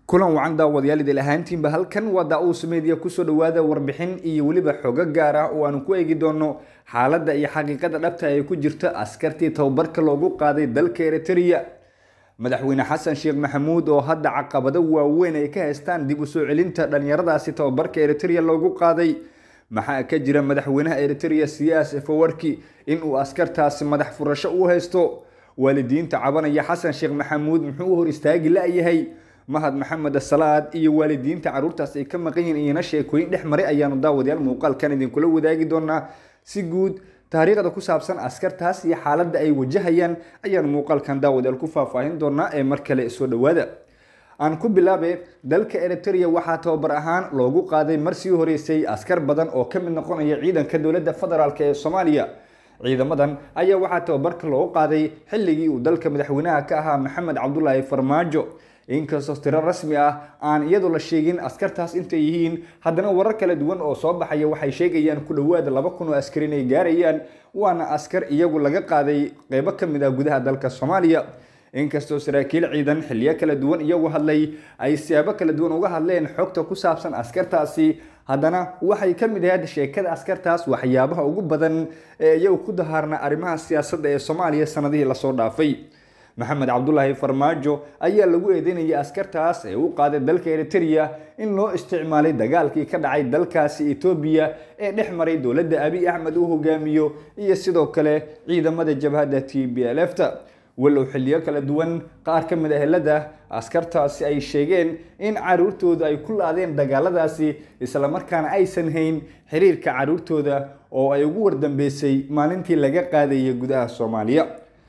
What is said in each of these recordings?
kulan wacan daawadayaal idil ahaantiinba halkan waa daa-uus media kusoo dhawaada warbixin iyo weliba xogo gaar ah oo aanu ku eegi doono xaaladda iyo xaqiiqada dhabta ee ku jirta askartii tababarka loogu qaaday dalka eritrea madaxweyne xasan sheekh maxamuud oo hadda caqabado waaweyn ay ka haystaan dib u soo celinta dhalinyaradaasi tababarka eritrea loogu qaaday maxaa ka jira madaxweynaha eritrea siyaas efawarki inuu askartaasi madax furasho u haysto waalidiinta cabanaya xasan sheekh maxamuud muxuu u hor istaagi la-yahay mahad maxamed salaad iyo waalidiinta caruurtaas ay ka maqan yihiin iyana sheekooyin dhex maray ayaanu daawadayaal muuqaalkan idinkula wadaagi doonaa si guud taariikhda ku saabsan askartaas iyo xaaladda ay wajahayaan ayaanu muuqaalkan daawadayaal ku faahfaahin doonaa ee mar kale soo dhawaada aan ku bilaabe dalka eritrea waxaa tababar ahaan loogu qaaday marsii horeysay askar badan oo ka mid noqonaya ciidanka dowladda federaalk ee soomaaliya ciidamadan ayaa waxaa tababarka loogu qaaday xilligii uu dalka madaxweynaha ka ahaa maxamed cabdulaahi farmaajo inkastoo tiro rasmi ah aan iyadoo la sheegin askartaas intay yihiin haddana warar kala duwan oo soo baxaya waxay sheegayaan ku dhowaada laba kun oo askar inay gaarayaan waana askar iyagu laga qaaday qeybo ka mid ah gudaha dalka soomaaliya inkastoo saraakiil ciidan xiliyo kala duwan iyagu hadlay ay siyaabo kala duwan uga hadleen xogta ku saabsan askartaasi haddana waxay ka mid ahayd sheekada askartaas waxyaabaha ugu badan ee iyagu ku dahaarna arrimaha siyaasadda ee soomaaliya sanadihii lasoo dhaafay maxamed cabdulaahi farmaajo ayaa lagu eedeynayay askartaas ee u qaaday dalka eritrea in loo isticmaalay dagaalkii ka dhacay dalkaasi etoobiya ee dhex maray dowladda abiy axmed uu hogaamiyo iyo sidoo kale ciidamada jabhadda t b l f ta walow xiliyo kala duwan qaar ka mid a helada askartaasi ay sheegeen in caruurtooda ay ku la-deen dagaaladaasi islamarkaana aysan hayn xiriirka caruurtooda oo ay ugu wardambeysay maalintii laga qaadayay gudaha soomaaliya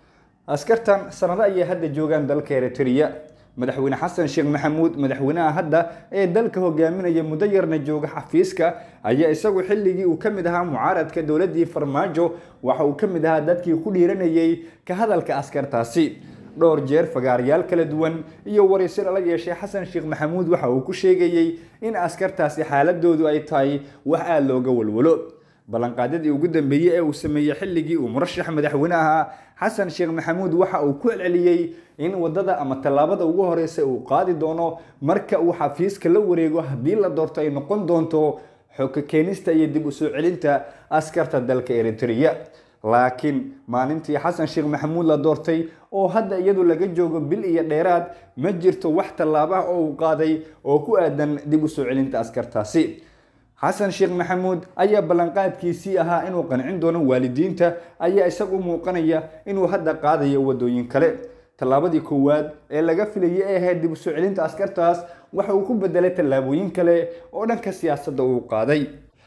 askartan sanado ayay hadda joogaan dalka eritrea madaxweyne xasan sheekh maxamuud madaxweynaha hadda ee dalka hogaaminaya muddo yarna jooga xafiiska ayaa isagu xilligii uu ka mid ahaa mucaaradka dowladii farmaajo waxa uu ka mid ahaa dadkii ku dhiiranayay ka hadalka askartaasi dhowr jeer fagaarayaal kala duwan iyo waraysi lala yeeshay xasan sheekh maxamuud waxa uu ku sheegayey in askartaasi xaaladoodu ay tahay wax aada looga walwalo ballanqaadyadii ugu dambeeyey ee uu sameeyey xilligii uu murashax madaxweyne ahaa xasan sheekh maxamuud waxa uu ku celceliyey in wadada ama tallaabada ugu horeysa uu qaadi doono marka uu xafiiska la wareego haddii la doorto ay noqon doonto xogka keenista iyo dib u soo celinta askarta dalka eritrea laakiin maalintii xasan sheekh maxamuud la doortay oo hadda iyadu laga joogo bil iyo dheeraad ma jirto wax tallaabaha oo uu qaaday oo ku aadan dib u soo celinta askartaasi xasan sheekh maxamuud ayaa ballanqaadkiisii ahaa inuu qancin doono waalidiinta ayaa isagu u muuqanaya inuu hadda qaadayo wadooyin kale tallaabadii koowaad ee laga filayay ee ahayd dib u soo celinta askartaas waxa uu ku bedelay tallaabooyin kale oo dhanka siyaasadda uu qaaday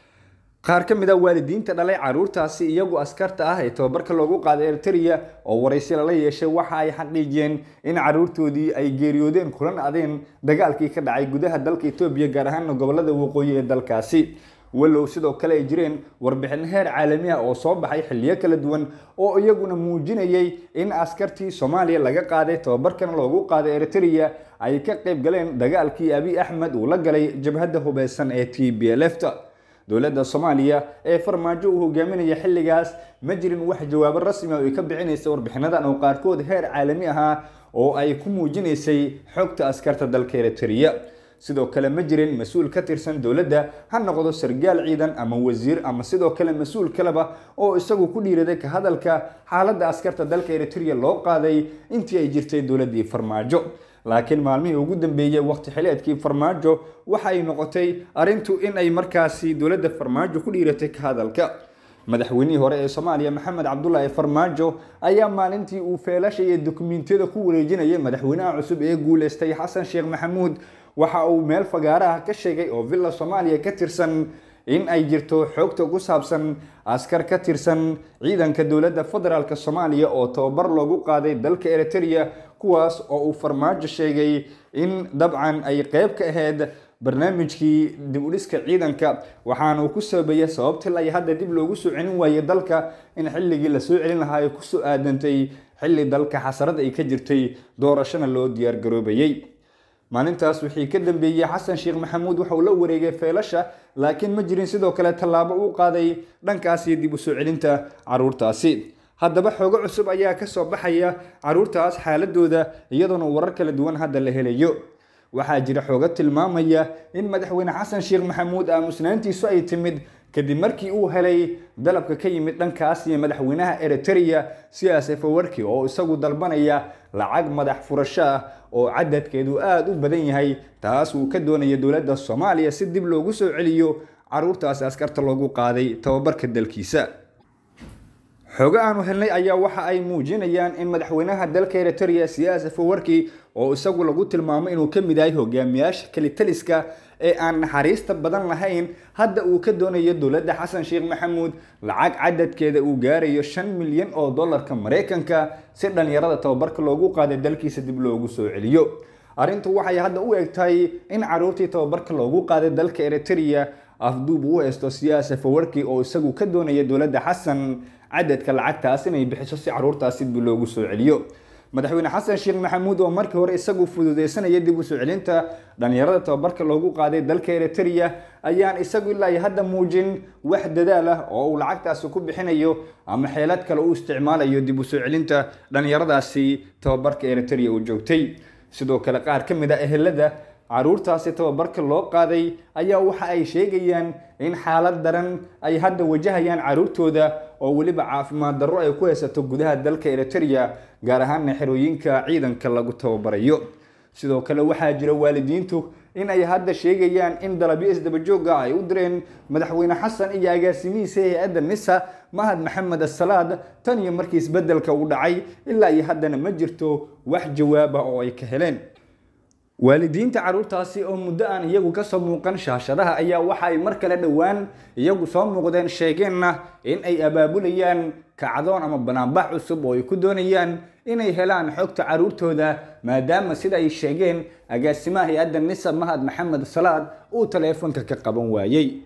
qaar ka mid a waalidiinta dhalay caruurtaasi iyagu askarta ah ee tababarka loogu qaaday eritrea oo waraysi lala yeeshay waxa ay xaqiijiyeen in caruurtoodii ay geeriyoodeen kulan adeen dagaalkii ka dhacay gudaha dalka etoobiya gaar ahaana gobolada waqooyi ee dalkaasi walow sidoo kale ay jireen warbixin heer caalami ah oo soo baxay xiliyo kala duwan oo iyaguna muujinayay in askartii soomaaliya laga qaaday tababarkana loogu qaaday eritrea ay ka qayb galeen dagaalkii abiy axmed uu la galay jabhadda hubeysan ee t b l f ta dowladda soomaaliya ee farmaajo uu hogaaminaya xilligaas ma jirin wax jawaabo rasmi oo ay ka bixinaysa warbixinadan oo qaarkood heer caalami ahaa oo ay ku muujinaysay xogta askarta dalka eritrea sidoo kale ma jirin mas-uul ka tirsan dowladda ha noqdo sargaal ciidan ama wasiir ama sidoo kale mas-uul kaleba oo isagu ku dhiiraday ka hadalka xaaladda askarta dalka eritrea loo qaaday intii ay jirtay dowladdii farmaajo laakiin maalmihii ugu dambeeyey waqti xileedkii farmaajo waxa ay noqotay arrintu in ay markaasi dowladda farmaajo ku dhiiratay ka hadalka madaxweynihii hore ee soomaaliya maxamed cabdulaahi farmaajo ayaa maalintii uu feelasha iyo dukumiintiyada ku wareejinayay madaxweynaha cusub ee guuleystay xasan sheekh maxamuud waxa uu meel fagaaraha ka sheegay oo villa soomaaliya ka tirsan in ay jirto xoogta ku saabsan askar ka tirsan ciidanka dowladda federaalk soomaaliya oo tababar loogu qaaday dalka eritrea kuwaas oo uu farmaajo sheegay in dabcan ay qeyb ka ahayd barnaamijkii dib u dhiska ciidanka waxaana uu ku sababeeyay sababtii ay hadda dib loogu soo celin waayey dalka in xilligii lasoo celin lahaa ay kusoo aadantay xilli dalka xasarad ay ka jirtay doorashona loo diyaargaroobayey maalintaas wixii ka dambeeyey xasan sheekh maxamuud waxa uu la wareegay feelasha laakiin ma jirin sidoo kale tallaabo uu qaaday dhankaasi dib u soo celinta caruurtaasi haddaba xoogo cusub ayaa kasoo baxaya caruurtaas xaaladooda iyadoona warar kala duwan hadda la helayo waxaa jira xoogo tilmaamaya in madaxweyne xasan sheekh maxamuud aamusnaantiisu ay timid kadib markii uu helay dalabka ka yimid dhankaas iyo madaxweynaha eritrea siyaas efawarki oo isagu dalbanaya lacag madax furasho ah oo cadadkeedu aada u badan yahay taas uu ka doonaya dowladda soomaaliya si dib loogu soo celiyo caruurtaasi askarta loogu qaaday tababarka dalkiisa xoogo aanu helnay ayaa waxa ay muujinayaan in madaxweynaha dalka eritrea siyaas efawarki oo isagu lagu tilmaamo inuu ka mid yahay hogaamiyaasha kelitaliska ee aan naxariista badan lahayn hadda uu ka doonayo dowladda xasan sheekh maxamuud lacag cadadkeeda uu gaarayo shan milyan oo dollarka maraykanka si dhallinyarada tababarka loogu qaaday dalkiisa dib loogu soo celiyo arrintu waxay hadda u eg tahay in caruurtii tababarka loogu qaaday dalka eritrea afduub u haysto siyaas efawarki oo isagu ka doonaya dowladda xasan cadadka lacagtaas inay bixiso si caruurtaasi dib loogu soo celiyo madaxweyne xasan sheekh maxamuud oo markii hore isagu fududeysanaya dib u soo celinta dhallinyarada tababarka loogu qaaday dalka eritrea ayaan isagu ilaa iyo hadda muujin wax dadaal ah oo uu lacagtaasi ku bixinayo ama xeelad kale u isticmaalayo dib u soo celinta dhallinyaradaasi tababarka eritrea uu joogtay sidoo kale qaar ka mid a ehelada caruurtaasi tababarka loo qaaday ayaa waxa ay sheegayaan in xaalad daran ay hadda wajahayaan caruurtooda oo weliba caafimaad darro ay ku haysato gudaha dalka eritrea gaar ahaana xerooyinka ciidanka lagu tababarayo sidoo kale waxaa jira waalidiintu in ay hadda sheegayaan in dalabyo isdabajooga ay u direen madaxweyne xasan iyo agaasimihiisa hay-adda nisa mahad maxamed asalaad tan iyo markii isbedelka uu dhacay ilaa iyo haddana ma jirto wax jawaaba oo ay ka heleen waalidiinta caruurtaasi oo muddo aan iyagu kasoo muuqan shaashadaha ayaa waxa ay mar kale dhowaan iyagu soo muuqdeen sheegeenna in ay abaabulayaan kacdoon ama banaanbax cusub oo ay ku doonayaan inay helaan xogta caruurtooda maadaama sida ay sheegeen agaasimaha hay-adda nisa mahad maxamed salaad uu taleefonka ka qaban waayey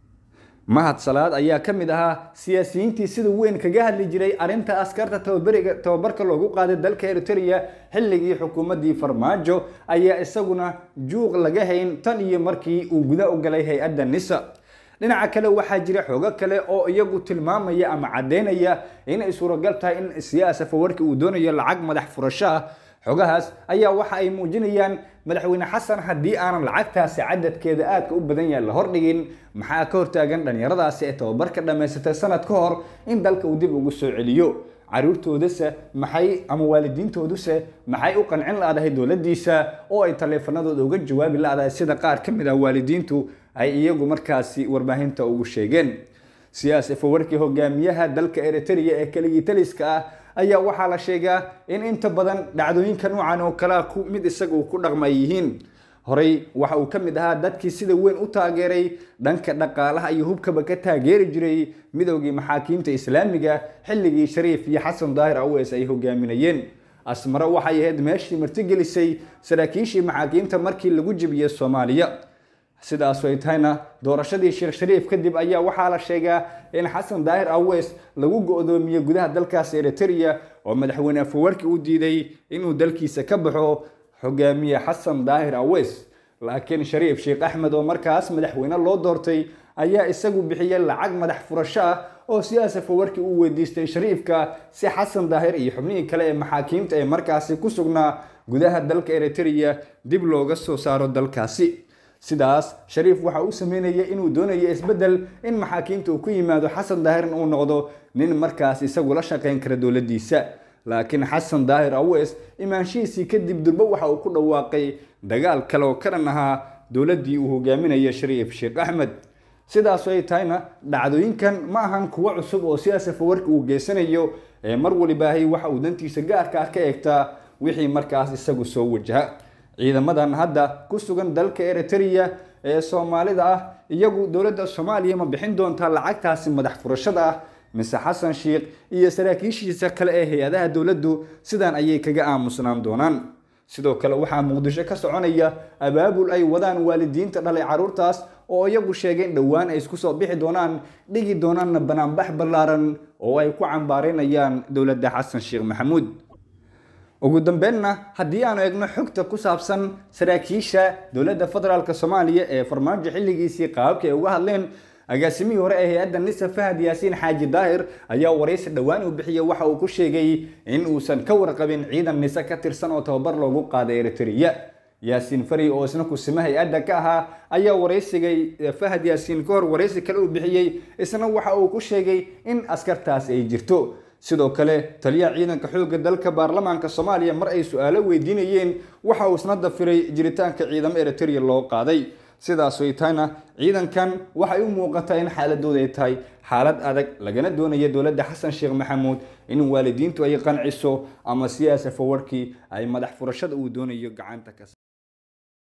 mahad salaad ayaa ka mid ahaa siyaasiyiintii sida weyn kaga hadli jiray arrinta askarta tababariga tababarka loogu qaaday dalka eritrea xilligii xukuumaddii farmaajo ayaa isaguna juuq laga hayn tan iyo markii uu guda u galay hay-adda nisa dhinaca kale waxaa jira xoogo kale oo iyagu tilmaamaya ama caddeynaya inay suuragal tahay in siyaas afawarki uu doonayo lacag madax furasho ah xogahaas ayaa waxa ay muujinayaan madaxweyne xasan haddii aanan lacagtaasi cadadkeeda aadka u badan yahay la hordhigin maxaa ka hortaagan dhallinyaradaasi ee tababarka dhammaysatay sanad ka hor in dalka uu dib ugu soo celiyo caruurtoodase maxay ama waalidiintooduse maxay u qancin la-dahay dowladdiisa oo ay taleefanadooda uga jawaabi la-dahay sida qaar ka mid ah waalidiintu ay iyagu markaasi warbaahinta ugu sheegeen siyaas efawarkii hogaamiyaha dalka eritrea ee keligii taliska ah ayaa waxaa la sheegaa in inta badan dhacdooyinka noocan oo kalea ku mid isaga uu ku dhaqma ay yihiin horey waxa uu ka mid ahaa dadkii sida weyn u taageeray dhanka dhaqaalaha iyo hubkaba ka taageeri jiray midoogii maxaakiimta islaamiga xilligii shariif iyo xasan daahir aweys ay hogaaminayeen asmare waxay ahayd meeshii martigelisay saraakiishii maxaakiimta markii lagu jebiyey soomaaliya sidaas ay tahayna doorashadii sheekh shariif kadib ayaa waxaa la sheegaa in xasan daahir aweys lagu go-doomiyey gudaha dalkaas eritrea oo madaxweyne afawarki u diiday inuu dalkiisa ka baxo hogaamiye xasan daahir aweys laakiin shariif sheekh axmed oo markaas madaxweyne loo doortay ayaa isagu bixiyey lacag madax furasho ah oo siyaas afawarki uu weydiistay shariifka si xasan daahir iyo xubnihii kale ee maxaakiimta ee markaasi ku sugnaa gudaha dalka eritrea dib looga soo saaro dalkaasi sidaas shariif waxa uu sameynaya inuu doonayo isbeddel in maxaakiimta uu ku yimaado xasan daahirin uu noqdo nin markaas isagu la shaqayn kara dowladdiisa laakiin xasan daahir aweys imaanshihiisii kadib durbo waxa uu ku dhawaaqay dagaal kale oo ka dhan ahaa dowladdii uu hogaaminaya shariif sheekh axmed sidaas ay tahayna dhacdooyinkan ma ahan kuwo cusub oo siyaas afawarki uu geysanayo ee mar walibaahay waxa uu dantiisa gaarka ah ka eegtaa wixii markaas isagu soo wajaha ciidamadan hadda ku sugan dalka eritrea ee soomaalida ah iyagu dowladda soomaaliya ma bixin doontaa lacagtaasi madax furashada ah mise xasan sheikh iyo saraakiishiisa kale ee hay-adaha dowladdu sidan ayay kaga aamusnaan doonaan sidoo kale waxaa muqdisho ka soconaya abaabul ay wadaan waalidiinta dhalay caruurtaas oo iyagu sheegay in dhowaan ay isku soo bixi doonaan dhigi doonaanna banaanbax ballaaran oo ay ku cambaareynayaan dowladda xasan sheekh maxamuud ugu dambeynna haddii aanu eegno xogta ku saabsan saraakiisha dowladda federaalk soomaaliya ee farmaajo xilligiisii qaababka ay uga hadleen agaasimihii hore ee hay-adda nisa fahad yaasiin xaaji daahir ayaa waraysi dhowaan uu bixiyey waxa uu ku sheegay in uusan ka warqabin ciidan nise ka tirsan oo tababar loogu qaaday eritrea yaasiin fari oo isna kusima hay-adda ka ahaa ayaa waraysigay fahad yaasiin ka hor waraysi kale uu bixiyey isna waxa uu ku sheegay in askartaas ay jirto sidoo kale taliyaha ciidanka xoogga dalka baarlamaanka soomaaliya mar ay su-aalo weydiinayeen waxa uu isna dafiray jiritaanka ciidamo eritrea loo qaaday sidaas ay tahayna ciidankan waxay u muuqataa in xaaladooda ay tahay xaalad adag lagana doonaya dowladda xasan sheekh maxamuud in waalidiintu ay qanciso ama siyaasa fawarkii ay madax furashada uu doonayo gacanta ka